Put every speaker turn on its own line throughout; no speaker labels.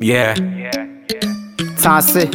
Yeah,
Tansi.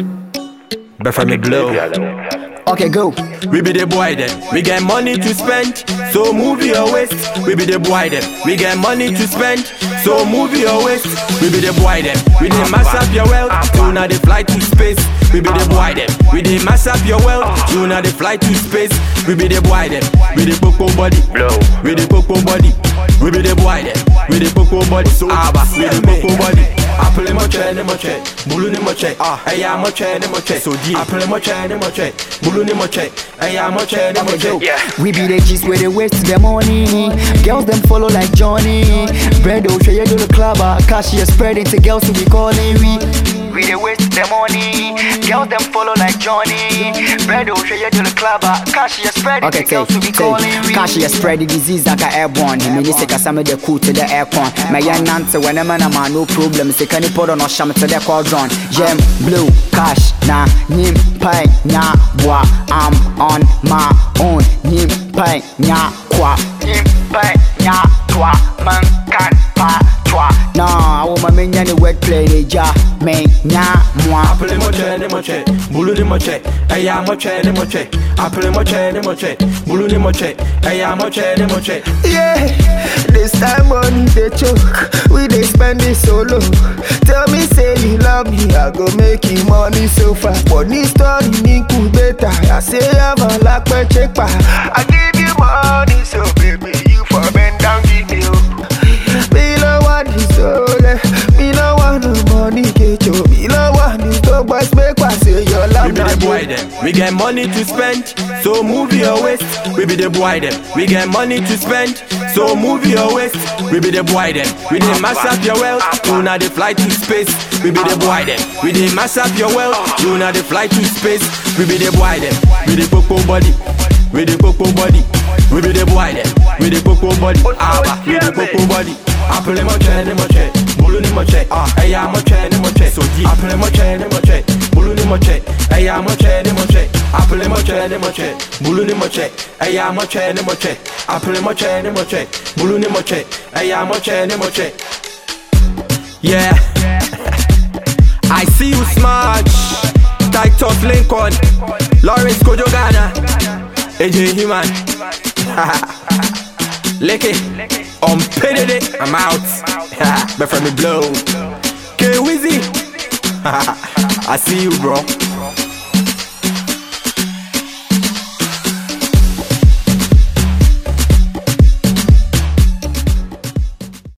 but from me blow.
Okay, go.
We be the boy them. We get money to spend, so move your waist. We be the boy them. We get money to spend, so move your waist. We be the boy them. We dey mass up your wealth, you now they fly to space. We be the boy them. We dey mass up your wealth, you now they fly to space. We be the boy them. We the coco body, blow. We the coco body. We be the boy them. We the coco body, so aba. We the coco body. Apple mo che ne mo che, bulu ni mo che, eya mo che ne mo che, so di. Apple mo che ne mo che, bulu ni mo che, eya mo che ne mo che.
We be the G's where they waste their money. Girls them follow like Johnny. Brendo, show you do the club, uh, cash is spreading to girls who be calling we. We they waste their money. Girls them follow like Johnny. Brendo, show you do the club, uh, cash is spreading
Okay,
to girls who be
take,
calling
take.
we.
Cash is spread the disease like a airborne. He mean say some of the cool to the aircon. My young nante when a man a man no problem. Say can you put on a sham to the quadrant. Gem blue cash na nim pay nya wa. I'm on my own. Nim pay nya kwa.
Impai, nya, twa, man, kan, pa, twa.
Nah, I want my men any word play the ja. Me nya moi.
Apple mo che ne mo che, bulu ni mo che, eya mo che ne mo che. Apple mo che ne mo che, bulu ni mo che, eya mo che ne mo che.
Yeah, this time money they choke. We they spend it so low. Tell me say you love me, I go make you money so fast. Money story ni better. I say I'm a lack check pa. I give you money so baby you for bend down give me oh. Me no want this soul, me no want no money get you. Me no want this dog boys make I say your love
We be the boy them. We get money to spend, so move your waist. We be the boy them. We get money to spend, so move your waist. We be the boy them. We dey mass up your wealth, you now they fly to space. We be the boy them. We dey mass up your wealth, you now they fly to space. We be the boy them. We the coco body. We the coco body. We be the boy them. We the coco body. Aba. We the coco body. Apple mo che ne mo che, bulu ni mo che, eya mo che ne mo che, so di. Apple mo che ne mo che, bulu ni mo che, eya mo che ne mo che, apple mo che ne mo che, bulu ni mo che, eya mo che ne mo che, apple mo che ne mo che, bulu ni mo che, eya mo che ne mo che. Yeah, I see you smart, tight of Lincoln, Lawrence Kojogana, AJ Human. Lick it, on pitted it, I'm out. but from the blow, K Wizzy, I see you, bro.